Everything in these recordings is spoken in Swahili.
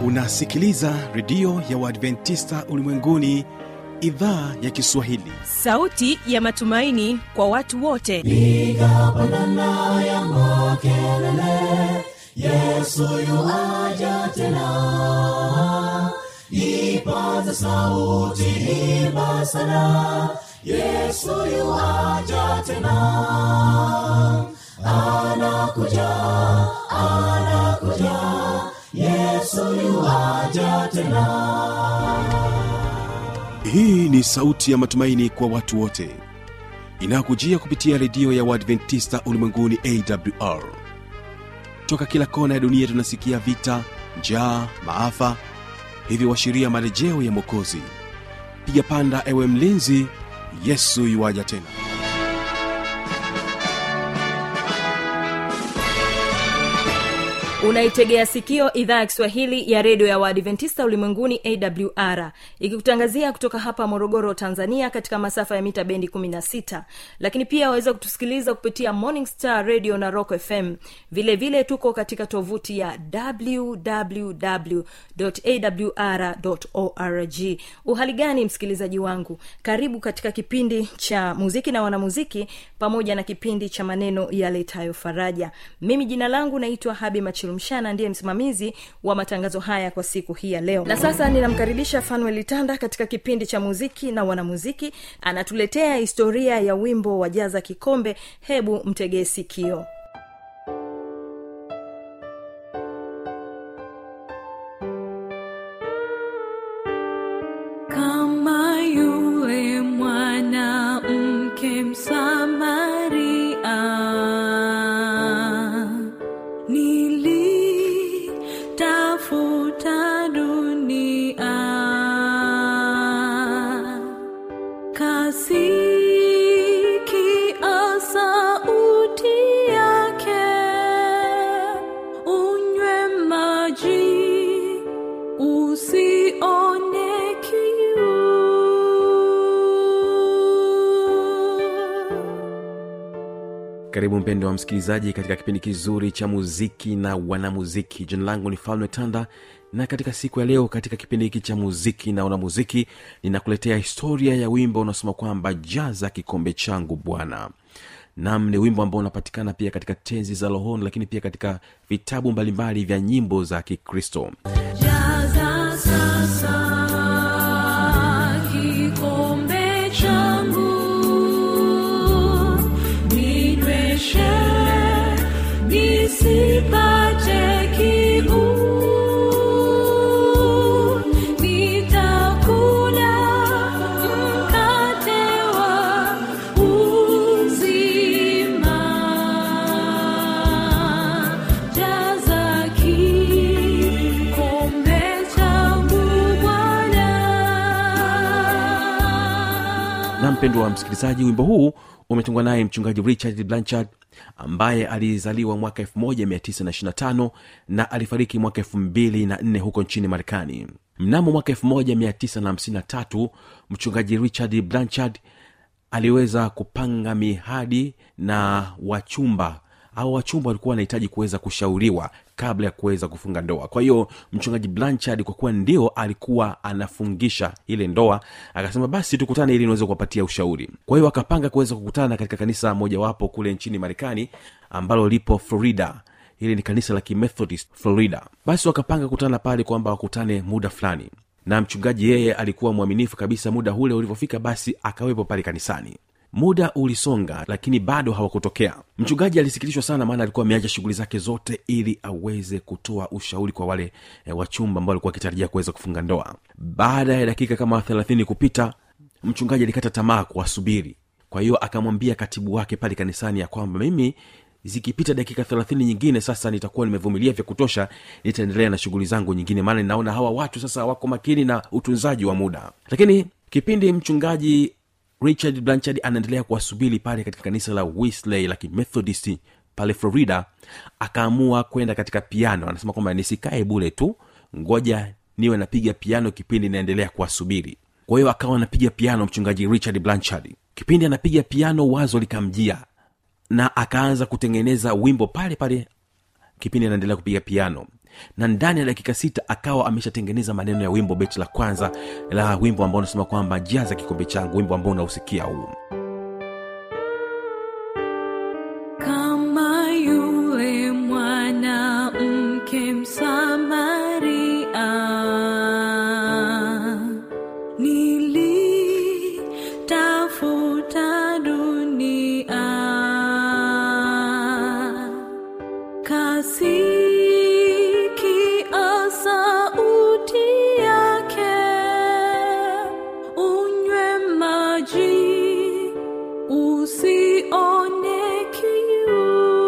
unasikiliza redio ya uadventista ulimwenguni idhaa ya kiswahili sauti ya matumaini kwa watu wote piga pandana ya makelele yesu yuaja tena ipaza sauti imba sana yesu yuaja tena anakuja anakuja yesu yuaja tena hii ni sauti ya matumaini kwa watu wote inayokujia kupitia redio ya uadventista ulimwenguni awr toka kila kona ya dunia tunasikia vita njaa maafa hivyo washiria marejeo ya mwokozi piga panda ewe mlinzi yesu yuwaja tena unaitegea sikio idhaa ya kiswahili ya redio ya waadventista ulimwenguni awr ikikutangazia kutoka hapa morogoro tanzania katika masafa ya mita bendi 16 lakini pia waweza kutusikiliza kupitia morning star radio na rock fm vile vile tuko katika tovuti ya wwwawr org uhali gani msikilizaji wangu karibu katika kipindi cha muziki na wanamuziki pamoja na kipindi cha maneno yaletayo faraja mimi jina langu naitwa habi machilumshana ndiye msimamizi wa matangazo haya kwa siku hii ya leo na sasa ninamkaribisha fanuel tanda katika kipindi cha muziki na wanamuziki anatuletea historia ya wimbo wa jaza kikombe hebu mtegee sikio kama yule mwanamke msamaria nilitafuta dunia kasikia sauti yake unywe maji usione kiu karibu mpendo wa msikilizaji katika kipindi kizuri cha muziki na wanamuziki jina langu ni falme tanda na katika siku ya leo katika kipindi hiki cha muziki na wanamuziki ninakuletea historia ya wimbo unaosema kwamba jaza kikombe changu bwana nam ni wimbo ambao unapatikana pia katika tenzi za rohoni lakini pia katika vitabu mbalimbali vya nyimbo za kikristo Jaza sasa kikombe changu, ninyweshe nisipate kiu. Nitakula mkate wa uzima. Jaza kikombe changu Bwana. na mpendo wa msikilizaji wimbo huu umetungwa naye mchungaji richard blanchard ambaye alizaliwa mwaka 1925 na alifariki mwaka 24 huko nchini marekani mnamo mwaka 1953 mchungaji richard blanchard aliweza kupanga mihadi na wachumba au wachumba walikuwa wanahitaji kuweza kushauriwa kabla ya kuweza kufunga ndoa kwa hiyo mchungaji blanchard kwa kuwa ndio alikuwa anafungisha ile ndoa akasema basi tukutane ili niweze kuwapatia ushauri kwa hiyo akapanga kuweza kukutana katika kanisa mojawapo kule nchini marekani ambalo lipo florida hili ni kanisa la kimethodist florida basi wakapanga kukutana pale kwamba wakutane muda fulani na mchungaji yeye alikuwa mwaminifu kabisa muda ule ulivyofika basi akawepo pale kanisani muda ulisonga lakini bado hawakutokea mchungaji alisikitishwa sana maana alikuwa ameacha shughuli zake zote ili aweze kutoa ushauri kwa wale e, wachumba ambao walikuwa wakitarajia kuweza kufunga ndoa baada ya dakika kama thelathini kupita mchungaji alikata tamaa kuwasubiri kwa hiyo akamwambia katibu wake pale kanisani ya kwamba mimi zikipita dakika thelathini nyingine sasa nitakuwa nimevumilia vya kutosha nitaendelea na shughuli zangu nyingine maana ninaona hawa watu sasa wako makini na utunzaji wa muda lakini kipindi mchungaji richard blanchard anaendelea kuwasubiri pale katika kanisa la wisley la kimethodist pale florida akaamua kwenda katika piano anasema kwamba nisikae bule tu ngoja niwe napiga piano kipindi naendelea kuwasubiri kwa hiyo akawa anapiga piano mchungaji richard blanchard kipindi anapiga piano wazo likamjia na akaanza kutengeneza wimbo pale pale kipindi anaendelea kupiga piano na ndani ya dakika sita akawa ameshatengeneza maneno ya wimbo beti la kwanza la wimbo ambao unasema kwamba jaza kikombe changu wimbo ambao unausikia huu kama yule mwanamke msamaria nilitafuta dunia kasikia sauti yake unywe maji usione kiu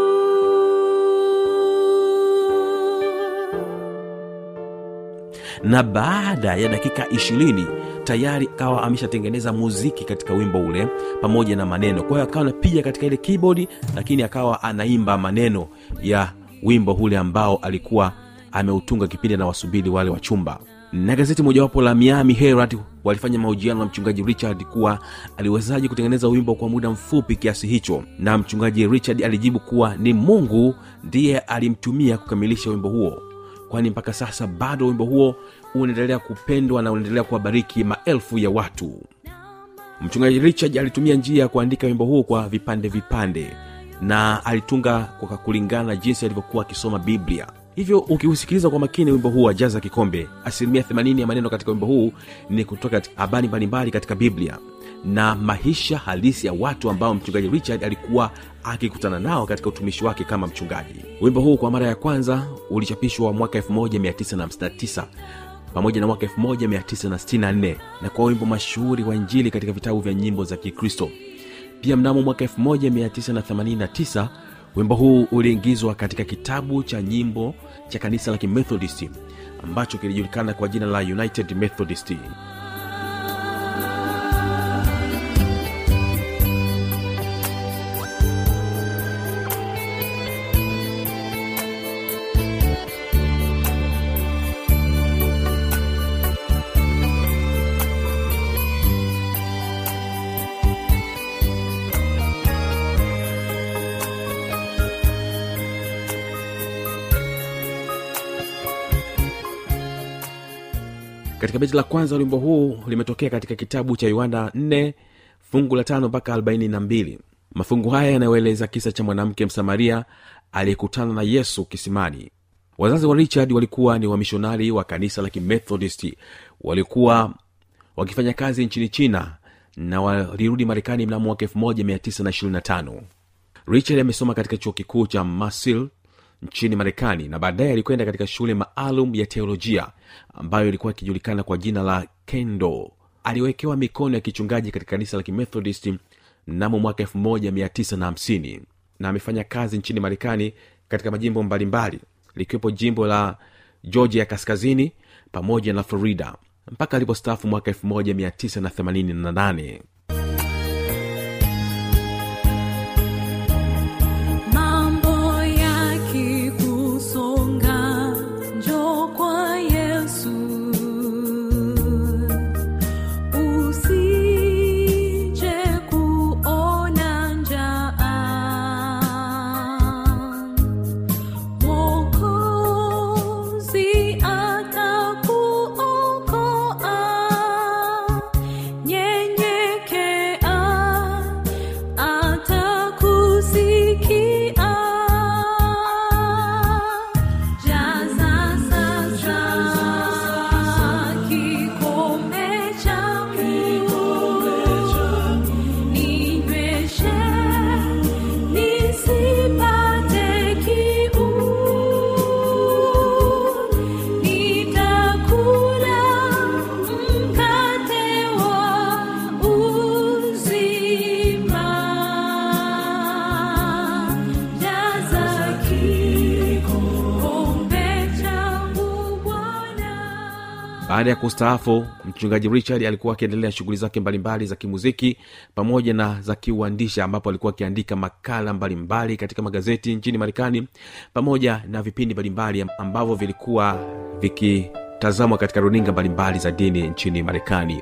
na baada ya dakika ishirini tayari akawa ameshatengeneza muziki katika wimbo ule pamoja na maneno kwa hiyo akawa anapiga katika ile keyboard lakini akawa anaimba maneno ya wimbo ule ambao alikuwa ameutunga kipindi na wasubiri wale wa chumba na gazeti mojawapo la miami herald walifanya mahojiano na mchungaji richard kuwa aliwezaji kutengeneza wimbo kwa muda mfupi kiasi hicho na mchungaji richard alijibu kuwa ni mungu ndiye alimtumia kukamilisha wimbo huo kwani mpaka sasa bado wimbo huo unaendelea kupendwa na unaendelea kuwabariki maelfu ya watu mchungaji richard alitumia njia ya kuandika wimbo huo kwa vipande vipande na alitunga kwa kulingana na jinsi alivyokuwa akisoma biblia hivyo ukiusikiliza kwa makini wimbo huu wa jaza kikombe asilimia 80 ya maneno katika wimbo huu ni kutoka katika habari mbalimbali katika biblia na maisha halisi ya watu ambao mchungaji richard alikuwa akikutana nao katika utumishi wake kama mchungaji wimbo huu kwa mara ya kwanza ulichapishwa mwaka 1959 pamoja na mwaka 1964 na kwa wimbo mashuhuri wa injili katika vitabu vya nyimbo za kikristo pia mnamo mwaka 1989 wimbo huu uliingizwa katika kitabu cha nyimbo cha kanisa la kimethodisti ambacho kilijulikana kwa jina la united methodist katika beti la kwanza wimbo huu limetokea katika kitabu cha yohana 4 fungu la tano mpaka 42 mafungu haya yanayoeleza kisa cha mwanamke msamaria aliyekutana na yesu kisimani wazazi wa richard walikuwa ni wamishonari wa kanisa la kimethodisti walikuwa wakifanya kazi nchini china na walirudi marekani mnamo mwaka 1925 richard amesoma katika chuo kikuu cha masil nchini marekani na baadaye alikwenda katika shule maalum ya teolojia ambayo ilikuwa ikijulikana kwa jina la kendo aliwekewa mikono ya kichungaji katika kanisa la kimethodist mnamo mwaka 1950 na amefanya kazi nchini marekani katika majimbo mbalimbali likiwepo jimbo la georgia ya kaskazini pamoja na florida mpaka alipostaafu mwaka 1988 mambo yakikusonga njo kwa yesu usije kuona njaa mwokozi atakuokoa nyenyekea atakusikia jaza sasa kikombe changu ninyweshe nisipate kiu nitakula mkate wa uzima jaza kikombe changu bwana baada ya kustaafu mchungaji richard alikuwa akiendelea shughuli zake mbalimbali za kimuziki pamoja na za kiuandishi ambapo alikuwa akiandika makala mbalimbali katika magazeti nchini marekani pamoja na vipindi mbalimbali ambavyo vilikuwa vikitazamwa katika runinga mbalimbali za dini nchini marekani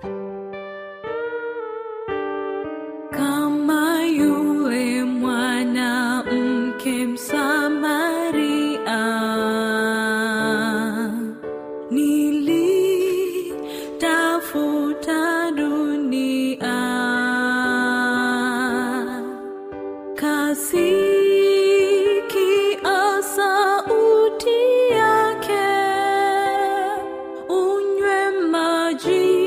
kama yule mwanamke msamaria unasikia sauti yake unywe maji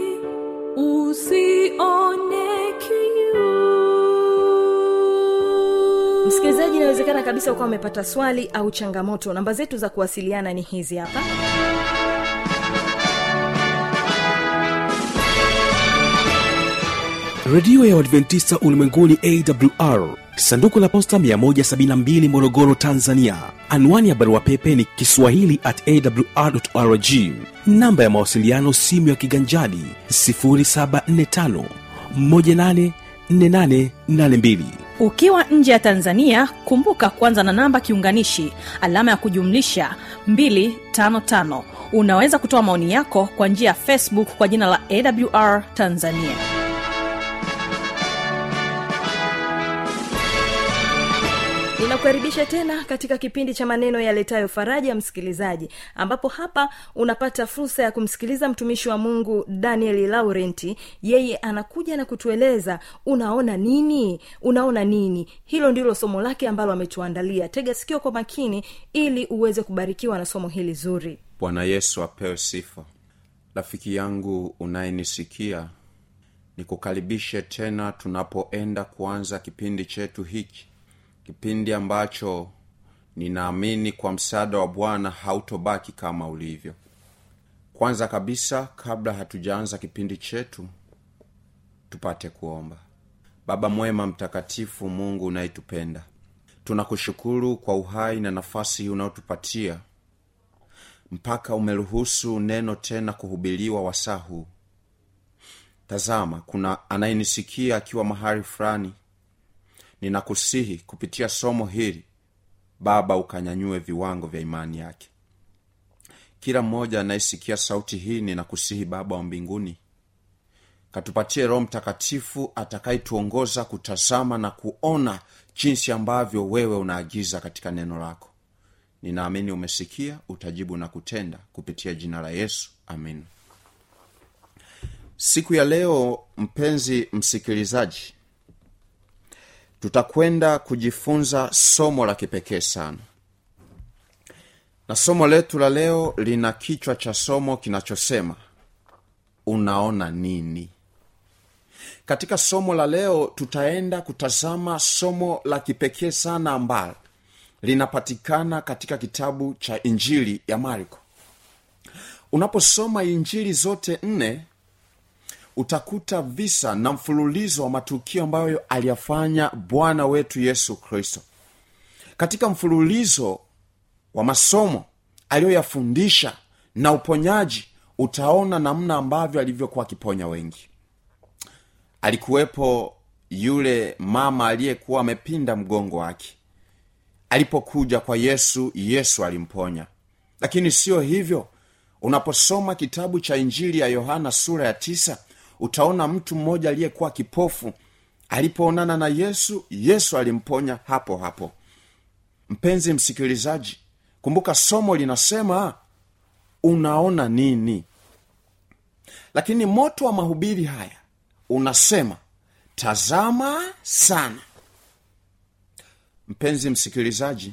usione kiu msikilizaji inawezekana kabisa ukawa umepata swali au changamoto namba zetu za kuwasiliana ni hizi hapa redio ya uadventista ulimwenguni awr sanduku la posta 172 morogoro tanzania anwani ya barua pepe ni kiswahili at awrrg namba ya mawasiliano simu ya kiganjadi 745 184882 ukiwa nje ya tanzania kumbuka kwanza na namba kiunganishi alama ya kujumlisha 255 unaweza kutoa maoni yako kwa njia ya facebook kwa jina la awr tanzania ninakukaribisha tena katika kipindi cha maneno yaletayo faraja msikilizaji ambapo hapa unapata fursa ya kumsikiliza mtumishi wa mungu daniel laurenti yeye anakuja na kutueleza unaona nini unaona nini hilo ndilo somo lake ambalo ametuandalia tega sikio kwa makini ili uweze kubarikiwa na somo hili zuri bwana yesu apewe sifa rafiki yangu unayenisikia nikukaribishe tena tunapoenda kuanza kipindi chetu hiki kipindi ambacho ninaamini kwa msaada wa bwana hautobaki kama ulivyo kwanza kabisa kabla hatujaanza kipindi chetu tupate kuomba baba mwema mtakatifu mungu unayetupenda tunakushukuru kwa uhai na nafasi hii unaotupatia mpaka umeruhusu neno tena kuhubiliwa wasaa huu tazama kuna anayenisikia akiwa mahali fulani ninakusihi kupitia somo hili baba ukanyanyue viwango vya imani yake kila mmoja anayesikia sauti hii ninakusihi baba wa mbinguni katupatie roho mtakatifu atakayetuongoza kutazama na kuona jinsi ambavyo wewe unaagiza katika neno lako ninaamini umesikia utajibu na kutenda kupitia jina la yesu amin siku ya leo mpenzi msikilizaji tutakwenda kujifunza somo la kipekee sana na somo letu la leo lina kichwa cha somo kinachosema unaona nini katika somo la leo tutaenda kutazama somo la kipekee sana ambalo linapatikana katika kitabu cha injili ya marko unaposoma injili zote nne utakuta visa na mfululizo wa matukio ambayo aliyafanya bwana wetu yesu kristo katika mfululizo wa masomo aliyoyafundisha na uponyaji utaona namna ambavyo alivyokuwa akiponya wengi alikuwepo yule mama aliyekuwa amepinda mgongo wake alipokuja kwa yesu yesu alimponya lakini siyo hivyo unaposoma kitabu cha injili ya yohana sura ya tisa utaona mtu mmoja aliyekuwa kipofu alipoonana na yesu yesu alimponya hapo hapo mpenzi msikilizaji kumbuka somo linasema unaona nini lakini moto wa mahubiri haya unasema tazama sana mpenzi msikilizaji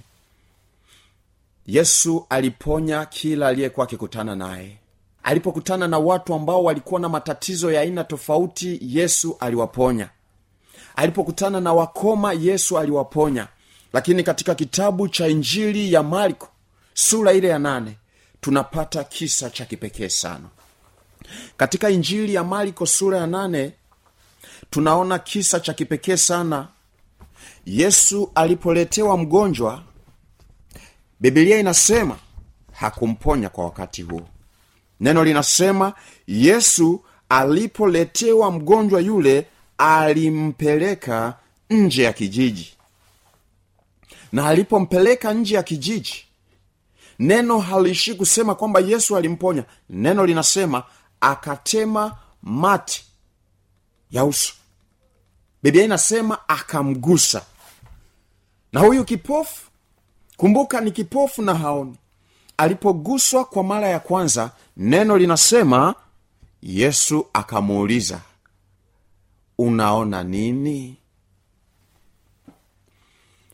yesu aliponya kila aliyekuwa akikutana naye alipokutana na watu ambao walikuwa na matatizo ya aina tofauti yesu aliwaponya alipokutana na wakoma yesu aliwaponya lakini katika kitabu cha injili ya marko sura ile ya nane tunapata kisa cha kipekee sana katika injili ya marko sura ya nane tunaona kisa cha kipekee sana yesu alipoletewa mgonjwa bibilia inasema hakumponya kwa wakati huo neno linasema yesu alipoletewa mgonjwa yule alimpeleka nje ya kijiji na alipompeleka nje ya kijiji neno haliishi kusema kwamba yesu alimponya neno linasema akatema mati ya uso biblia inasema akamgusa na huyu kipofu kumbuka ni kipofu na haoni alipoguswa kwa mara ya kwanza neno linasema yesu akamuuliza unaona nini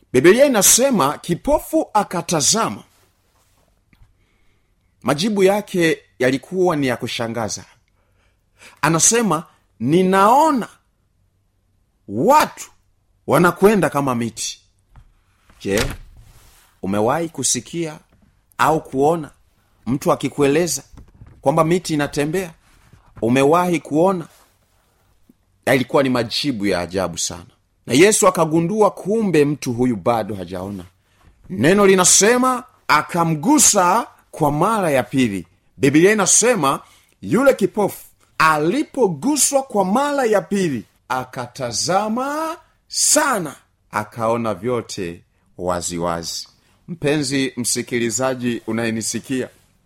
bibilia inasema kipofu akatazama majibu yake yalikuwa ni ya kushangaza anasema ninaona watu wanakwenda kama miti je umewahi kusikia au kuona mtu akikueleza kwamba miti inatembea umewahi kuona yalikuwa ni majibu ya ajabu sana na yesu akagundua kumbe mtu huyu bado hajaona neno linasema akamgusa kwa mara ya pili bibilia inasema yule kipofu alipoguswa kwa mara ya pili akatazama sana akaona vyote waziwazi wazi. mpenzi msikilizaji unayenisikia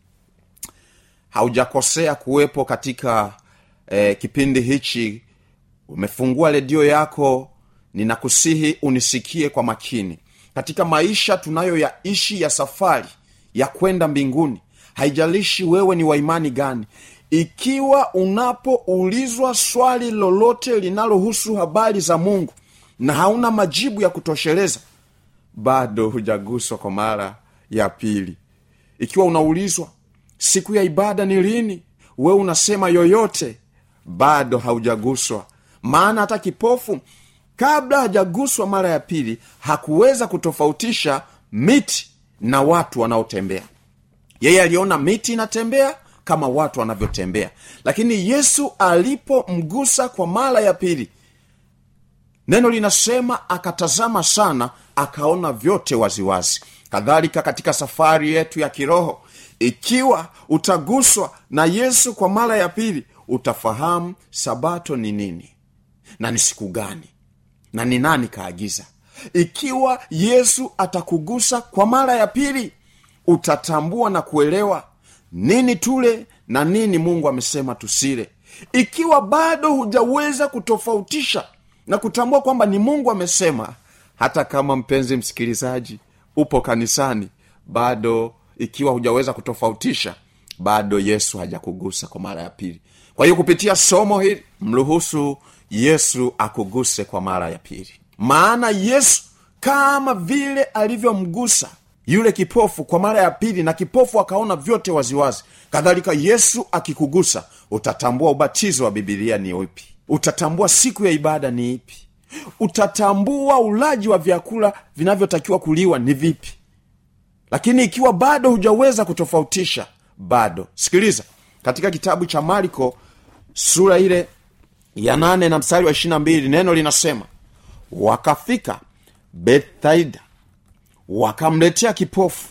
haujakosea kuwepo katika eh, kipindi hichi umefungua redio yako ninakusihi unisikie kwa makini katika maisha tunayoyaishi ya safari ya kwenda mbinguni haijalishi wewe ni waimani gani ikiwa unapoulizwa swali lolote linalohusu habari za mungu na hauna majibu ya kutosheleza bado hujaguswa kwa mara ya pili ikiwa unaulizwa siku ya ibada ni lini wewe unasema yoyote bado haujaguswa maana hata kipofu kabla hajaguswa mara ya pili hakuweza kutofautisha miti na watu wanaotembea yeye aliona miti inatembea kama watu wanavyotembea lakini yesu alipomgusa kwa mara ya pili neno linasema akatazama sana akaona vyote waziwazi kadhalika katika safari yetu ya kiroho ikiwa utaguswa na yesu kwa mara ya pili utafahamu sabato ni nini na ni siku gani na ni nani kaagiza ikiwa yesu atakugusa kwa mara ya pili utatambua na kuelewa nini tule na nini mungu amesema tusile ikiwa bado hujaweza kutofautisha na kutambua kwamba ni mungu amesema hata kama mpenzi msikilizaji upo kanisani bado ikiwa hujaweza kutofautisha bado yesu hajakugusa kwa mara ya pili kwa hiyo kupitia somo hili mruhusu yesu akuguse kwa mara ya pili maana yesu kama vile alivyomgusa yule kipofu kwa mara ya pili na kipofu akaona vyote waziwazi kadhalika yesu akikugusa utatambua ubatizo wa bibilia ni upi utatambua siku ya ibada ni ipi utatambua ulaji wa vyakula vinavyotakiwa kuliwa ni vipi lakini ikiwa bado hujaweza kutofautisha bado sikiliza katika kitabu cha marko sura ile ya nane na mstari wa ishirina mbili neno linasema wakafika bethaida wakamletea kipofu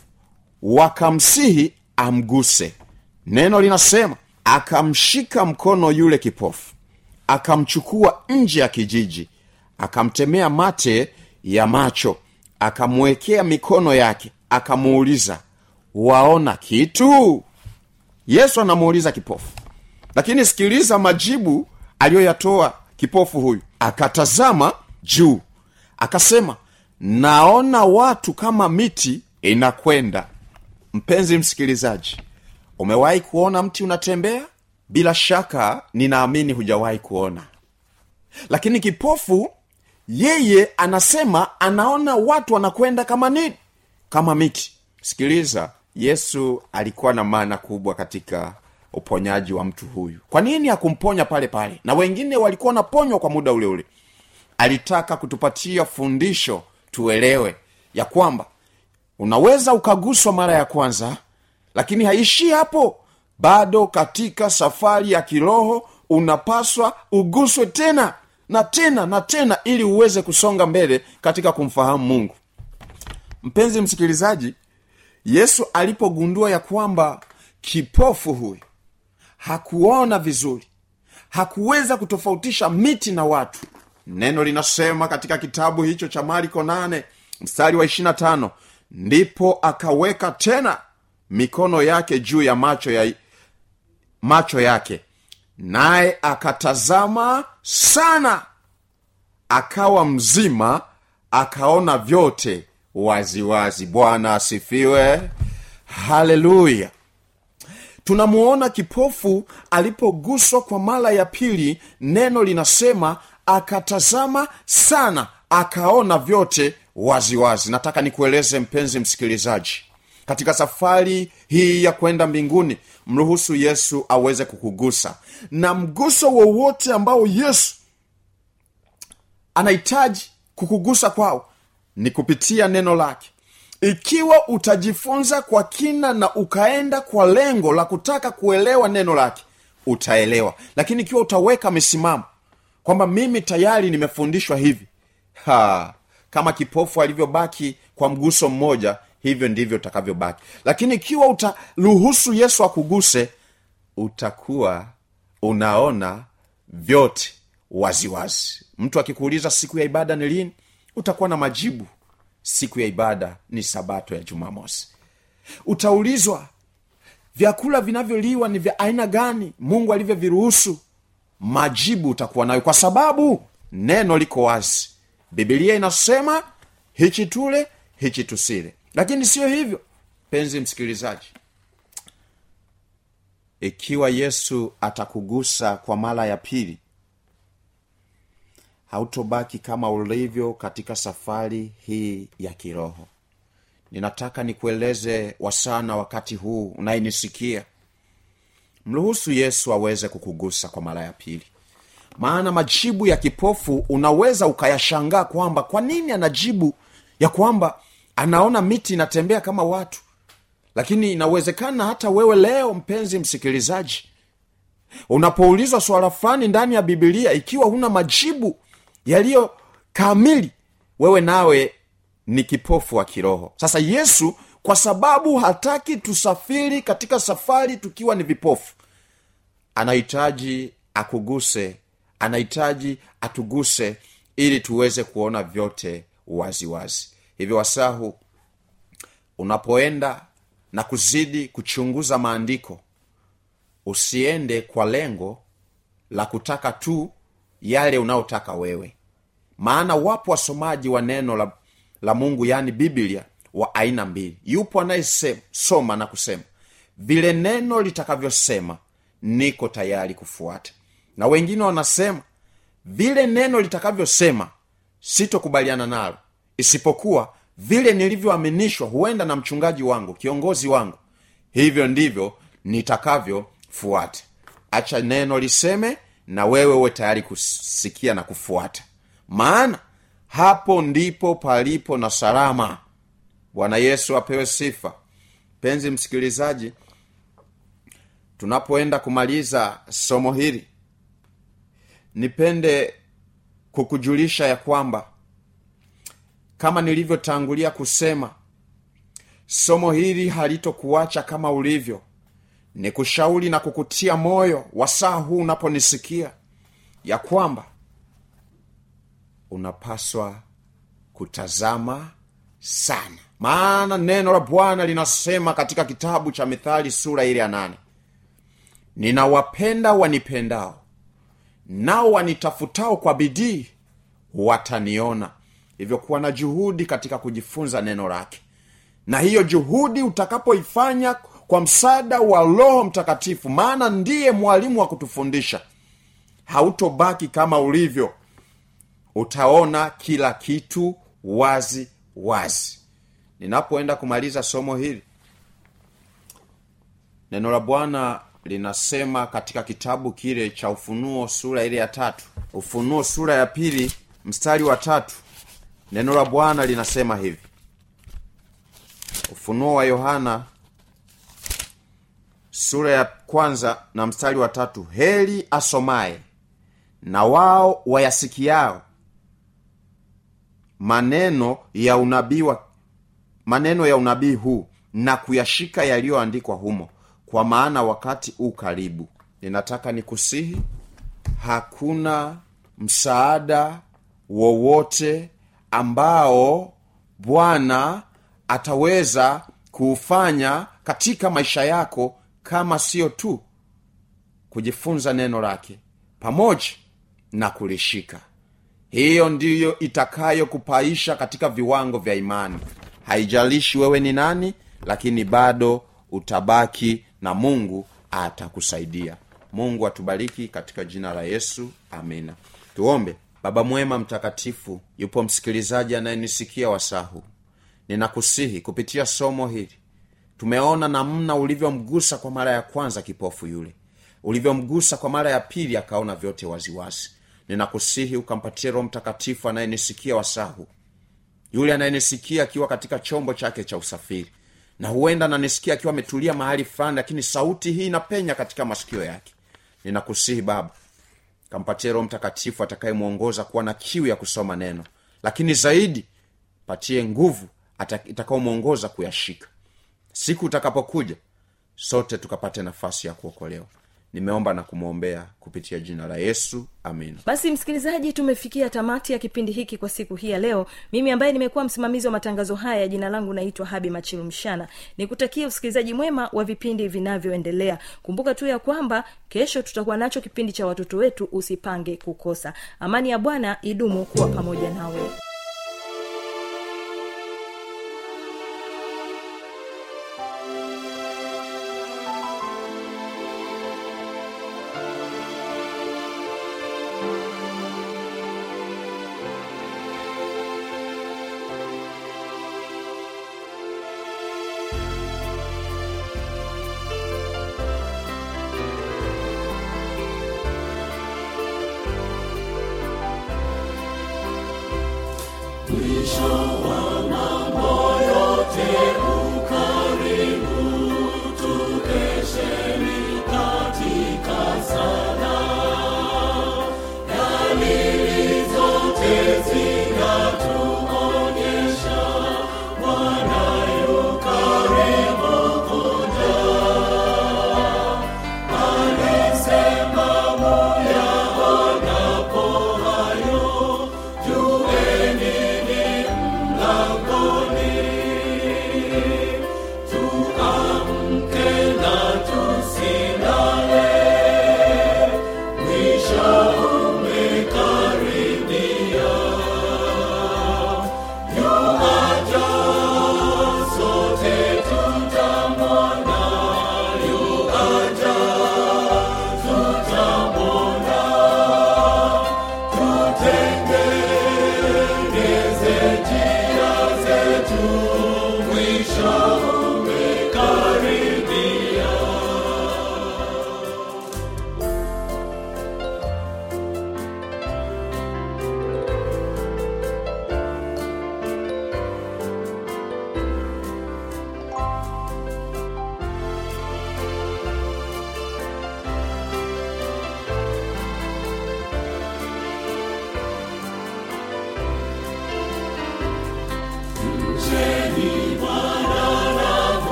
wakamsihi amguse neno linasema akamshika mkono yule kipofu akamchukua nje ya kijiji akamtemea mate ya macho akamwekea mikono yake akamuuliza waona kitu yesu anamuuliza kipofu lakini sikiliza majibu aliyoyatoa kipofu huyu akatazama juu akasema naona watu kama miti inakwenda mpenzi msikilizaji umewahi kuona mti unatembea bila shaka ninaamini hujawahi kuona lakini kipofu yeye anasema anaona watu wanakwenda kama nini kama miti sikiliza yesu alikuwa na maana kubwa katika uponyaji wa mtu huyu kwa nini hakumponya pale pale na wengine walikuwa wanaponywa kwa muda ule ule alitaka kutupatia fundisho tuelewe ya kwamba unaweza ukaguswa mara ya kwanza lakini haishii hapo bado katika safari ya kiroho unapaswa uguswe tena na tena na tena ili uweze kusonga mbele katika kumfahamu mungu mpenzi msikilizaji yesu alipogundua ya kwamba kipofu huyu hakuona vizuri hakuweza kutofautisha miti na watu neno linasema katika kitabu hicho cha marko nane mstari wa ishirina tano ndipo akaweka tena mikono yake juu ya macho ya macho yake naye akatazama sana akawa mzima akaona vyote waziwazi bwana asifiwe haleluya tunamuona kipofu alipoguswa kwa mara ya pili neno linasema akatazama sana akaona vyote waziwazi wazi. nataka nikueleze mpenzi msikilizaji katika safari hii ya kwenda mbinguni mruhusu yesu aweze kukugusa na mguso wowote ambao yesu anahitaji kukugusa kwao ni kupitia neno lake ikiwa utajifunza kwa kina na ukaenda kwa lengo la kutaka kuelewa neno lake utaelewa lakini ikiwa utaweka misimamo kwamba mimi tayari nimefundishwa hivi ha, kama kipofu alivyobaki kwa mguso mmoja hivyo ndivyo utakavyobaki lakini ikiwa utaruhusu yesu akuguse utakuwa unaona vyote waziwazi wazi. mtu akikuuliza siku ya ibada ni lini utakuwa na majibu siku ya ibada ni sabato ya jumamosi utaulizwa vyakula vinavyoliwa ni vya aina gani mungu alivyoviruhusu majibu utakuwa nayo kwa sababu neno liko wazi bibilia inasema hichi tule hichi tusile lakini siyo hivyo penzi msikilizaji ikiwa yesu atakugusa kwa mara ya pili hautobaki kama ulivyo katika safari hii ya kiroho ninataka nikueleze wasana wakati huu unayenisikia mruhusu yesu aweze kukugusa kwa mara ya pili maana majibu ya kipofu unaweza ukayashangaa kwamba kwa nini anajibu ya kwamba anaona miti inatembea kama watu lakini inawezekana hata wewe leo mpenzi msikilizaji unapoulizwa swala fulani ndani ya bibilia ikiwa huna majibu yaliyo kamili wewe nawe ni kipofu wa kiroho sasa yesu kwa sababu hataki tusafiri katika safari tukiwa ni vipofu anahitaji akuguse anahitaji atuguse ili tuweze kuona vyote waziwazi wazi. hivyo wasahu unapoenda na kuzidi kuchunguza maandiko usiende kwa lengo la kutaka tu yale unaotaka wewe maana wapo wasomaji wa neno la, la mungu yaani biblia wa aina mbili yupo anayesoma na kusema vile neno litakavyosema niko tayari kufuata na wengine wanasema vile neno litakavyosema sitokubaliana nalo isipokuwa vile nilivyoaminishwa huenda na mchungaji wangu kiongozi wangu hivyo ndivyo nitakavyofuata acha neno liseme na wewe uwe tayari kusikia na kufuata maana hapo ndipo palipo na salama bwana yesu apewe sifa penzi msikilizaji tunapoenda kumaliza somo hili nipende kukujulisha ya kwamba kama nilivyotangulia kusema somo hili halitokuacha kama ulivyo ni kushauri na kukutia moyo wasaa huu unaponisikia ya kwamba unapaswa kutazama sana maana neno la bwana linasema katika kitabu cha mithali sura ile ya nane ninawapenda wanipendao nao wanitafutao kwa bidii wataniona hivyo kuwa na juhudi katika kujifunza neno lake na hiyo juhudi utakapoifanya kwa msaada wa roho mtakatifu maana ndiye mwalimu wa kutufundisha hautobaki kama ulivyo utaona kila kitu wazi wazi ninapoenda kumaliza somo hili neno la bwana linasema katika kitabu kile cha ufunuo sura ile ya tatu ufunuo sura ya pili mstari wa tatu neno la bwana linasema hivi ufunuo wa yohana sura ya kwanza na mstari wa tatu heli asomaye na wao wayasikiao maneno ya unabii wa maneno ya unabii huu na kuyashika yaliyoandikwa humo kwa maana wakati u karibu ninataka nikusihi hakuna msaada wowote ambao bwana ataweza kuufanya katika maisha yako kama sio tu kujifunza neno lake pamoja na kulishika hiyo ndiyo itakayokupaisha katika viwango vya imani haijalishi wewe ni nani lakini bado utabaki na mungu atakusaidia mungu atubariki katika jina la yesu amina tuombe baba mwema mtakatifu yupo msikilizaji anayenisikia wasahu ninakusihi kupitia somo hili tumeona namna ulivyomgusa kwa mara ya kwanza kipofu yule ulivyomgusa kwa mara ya pili akaona vyote waziwazi ninakusihi ukampatie roho mtakatifu anayenisikia wasahu yule anayenisikia akiwa katika chombo chake cha usafiri na huenda nanisikia akiwa ametulia mahali fulani lakini sauti hii inapenya katika masikio yake ninakusihi baba kampatie roho mtakatifu atakayemwongoza kuwa na kiu ya kusoma neno lakini zaidi patie nguvu ata- itakaomwongoza kuyashika siku utakapokuja sote tukapate nafasi ya kuokolewa nimeomba na kumwombea kupitia jina la yesu amina basi msikilizaji tumefikia tamati ya kipindi hiki kwa siku hii ya leo mimi ambaye nimekuwa msimamizi wa matangazo haya jina langu naitwa habi machilu mshana nikutakia usikilizaji mwema wa vipindi vinavyoendelea kumbuka tu ya kwamba kesho tutakuwa nacho kipindi cha watoto wetu usipange kukosa amani ya bwana idumu kuwa pamoja nawe